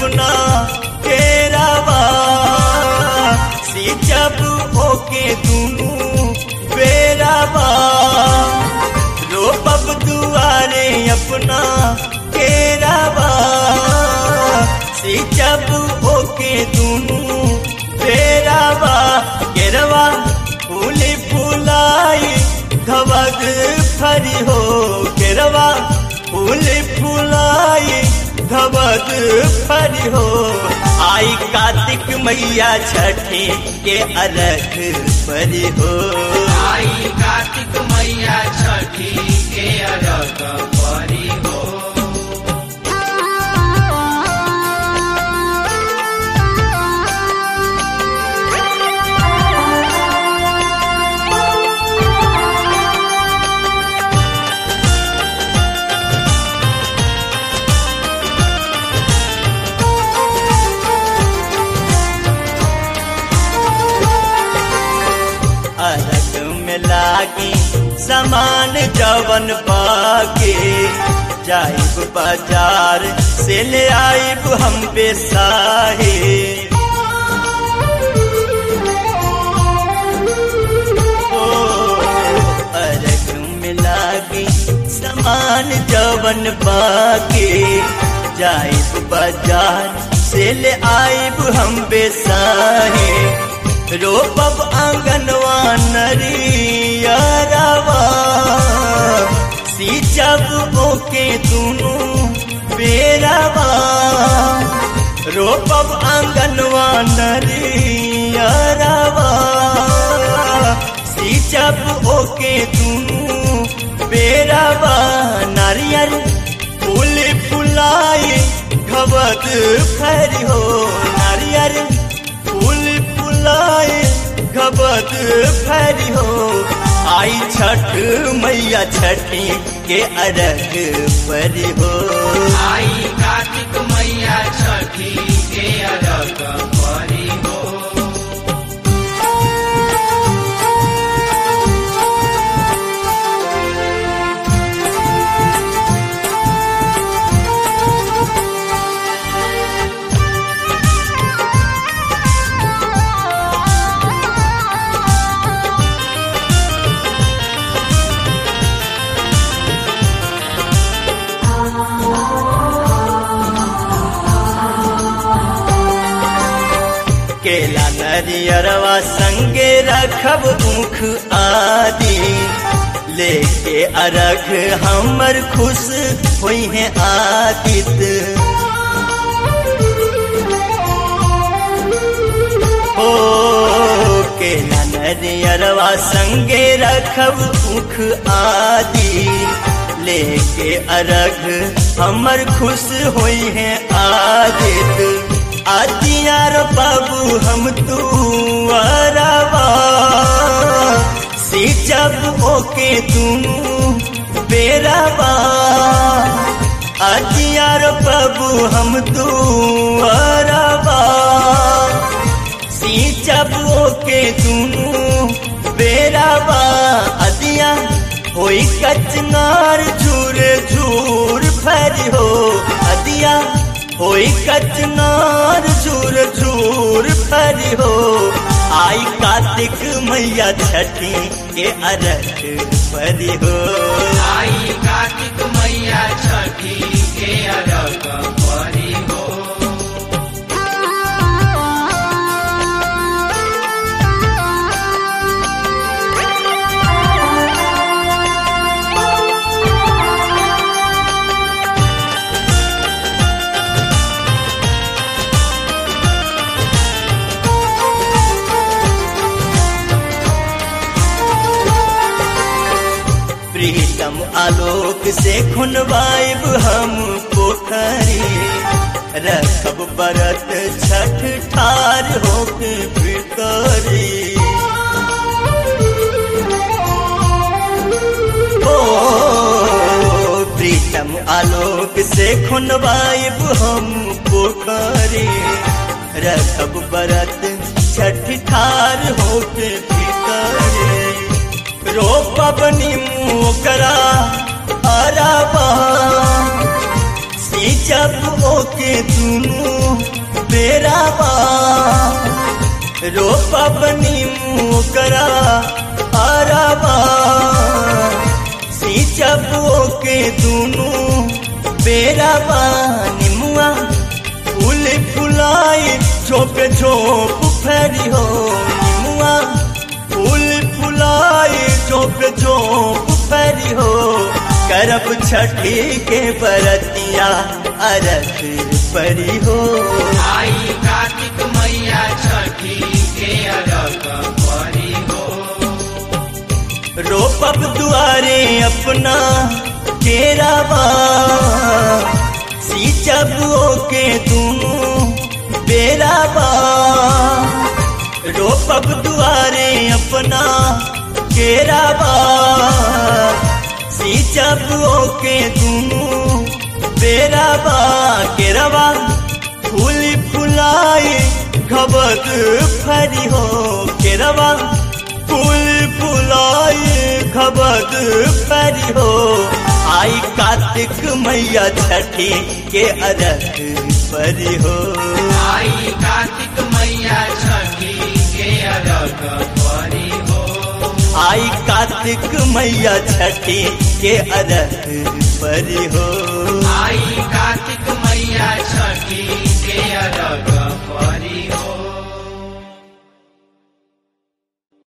अपना केरावा सींचब ओके दूनू बेरावा रोपब दुआरे अपना केरावा सींचब ओके दूनू बेरावा केरवा फूली फूलाई धवग फरी हो केरवा फूली फूलाई धवग फरी हो आई कार्तिक मैया छठी के अलग परी हो आई कार्तिक मैया छठी के अरग परी हो अलग में लागी सामान जवन पाके जाइब बाजार से ले आइब हम बेसाहे ओ, अलग में लागी सामान जवन पाके जाइब बाजार से ले आइब हम बेसाहे रोपब आंगनवा नरियरवा सींचब ओके दूनू बेरवा रोपब आंगनवा नरियरवा सींचब ओके दूनू बेरवा नारियल फूल फुलाई घबत फरी हो नारियल फूल फुलाए घबत फरी हो आई छठ मैया छठी के अरग परी हो आई कार्तिक मैया छठी के अरग परी हो केला नरियरवा संगे रखब ऊख आदि लेके अरग हमर खुश हुई है आदित ओ केला नरियरवा संगे रखब ऊख आदि लेके अरग हमर खुश हुई है आदित आदियार बाबू हम तू अरवा सींचब ओके तू बेरवा आदियार बाबू हम तू अरवा सींचब ओके तू बेरवा अदिया होई कचनार झूर झूर फरी हो अदिया होई कचनार झूर झूर फरी हो आई कार्तिक मैया छठी के अरग परी हो आई कार्तिक मैया छठी के अरग परी हो प्रीतम आलोक से खुनवाइब हम पोखरी रखब बरत छठ ठार होके भितरी ओ प्रीतम आलोक से खुनवाइब हम पोखरी रखब बरत छठ ठार होके भितरी रोपब नीमू करा अरबा सींचब ओके दुनू बेराबा रोपब नीमू करा अरबा सींचब ओके दुनू बेराबा निमुआ फूल फुलाई झोप झोप फेरी हो निमुआ फूल फुलाई झोप झोप फेरी हो करब छठी के बरतिया अरख परी हो आई कार्तिक मैया छठी के अरग परी हो रोपब दुआरे अपना केराबा सींचब के दूनू बेराबा रोपब दुआरे अपना केराबा सींचब के दूनू बेराबा केराबा फूल फुलाई खबक फरी हो केराबा फूल फुलाई खबक फरी हो आई कार्तिक मैया छठी के अरख परी हो आई कार्तिक मैया छठी के अरग परी हो आई कार्तिक मैया छठी के अरख परी हो आई कार्तिक मैया छठी के अरग